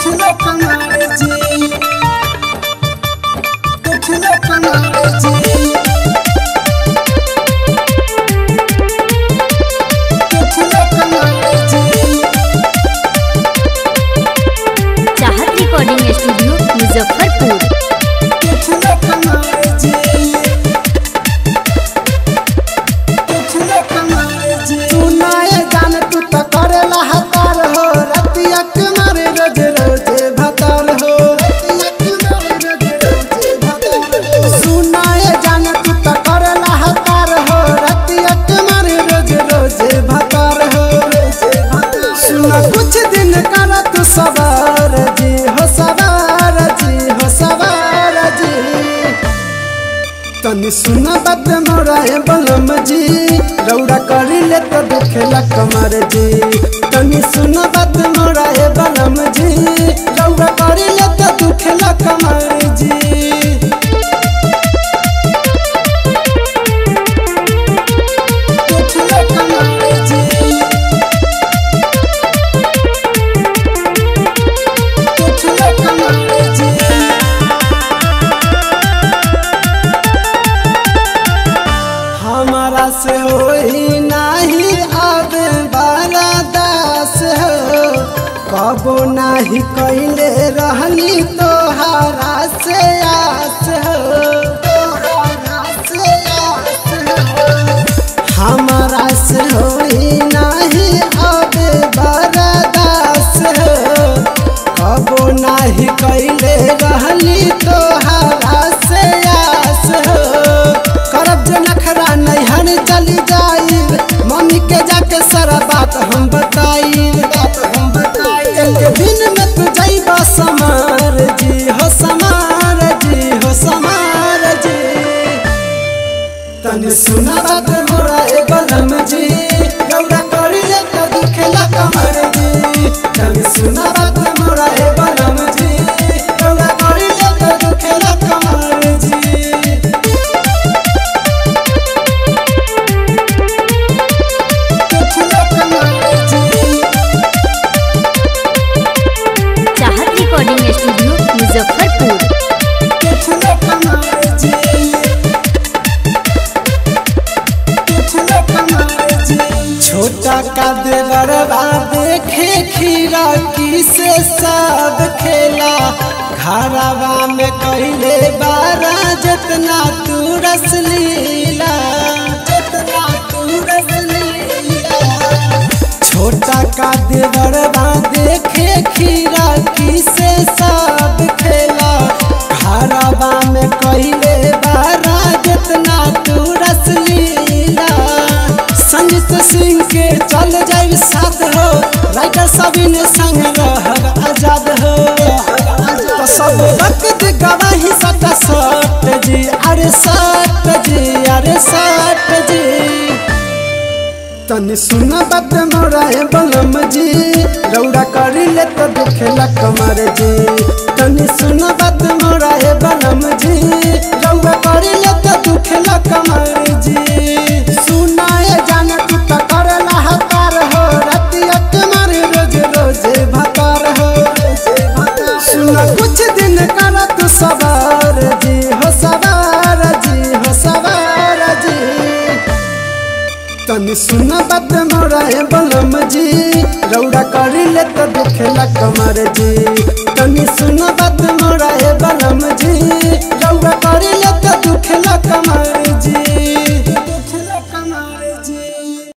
देखले कमाल जी देखले कमाल जी देखले कमाल जी चाहत रिकॉर्डिंग स्टूडियो मुजफ्फरपुर देखले कमाल जी देखले कमाल जी सुनाए जान तू तो करेला हतार हो रतिया कुमार रोज रोज भतार हो रतिया कुमार रोज रोज भतार हो सुनाए जान तू तो करेला हतार हो रतिया कुमार रोज रोज भतार हो रोज भतार सुना कुछ दिन कर तू सवार जी हो सवार जी हो सवार जी तनी सुना बात मोरा ए बलम जी रौड़ा करी ले तो दुखेला कमर जी तनी सुना बात मोरा ए बलम जी रौड़ा करी ले तो दुखेला कमर जी दुखेला कमर जी दुखेला कमर जी हमारा से होई नाही अब बारा दास हो कबो नाही कैले रहनी तोहरा से आस हो तोहरा से आस हो हमारा से होई नाही अब बारा दास हो कबो नाही कैले रहनी तोहरा से आस हो करब जो नखरा नैहर चली जाई मम्मी के जाके सारा बात हम बताई बात हम बताई एक दिन में तू जाइबा समार जी हो समार जी हो समार जी तनी सुना बात मोरा ए बलम जी गौरा करी ले तो दुखेला कमर जी तनी सुना बात मोरा ए बलम जी गौरा करी ले तो दुखेला कमर जी देखले कमाल जी चाहत रिकॉर्डिंग स्टूडियो मुजफ्फरपुर देखले कमाल जी देखले कमाल जी छोटा का देवरवा देखे खीरा की से सब खेला घरवा में कहले बारा जितना तू रस लीला जितना तू रस लीला छोटा का देवरवा देखे खीरा की से सब खेला घरवा में कहले बारा जितना तू रस लीला संगीत सिंह के चल जाए साथ हो राइटर सभी ने संग रहब आजाद हो तो सब वक्त गवाही सटा सट जी अरे सट जी अरे सट जी तनी सुना बात मोरा ए बलम जी रौड़ा करी ले तो दुखेला कमर जी तनी सुना बात मोरा ए बलम जी रौड़ा करी ले तो दुखेला कमर जी सुनाए जान तू तो करला हतार हो रतिया तुम्हारे रोज रोज भतार हो सुना कुछ दिन कर तू सवार जी हो सवार जी हो सवार जी तनी सुना बात मोरा ए बलम जी रौड़ा करी ले तो दुखेला कमर जी तनी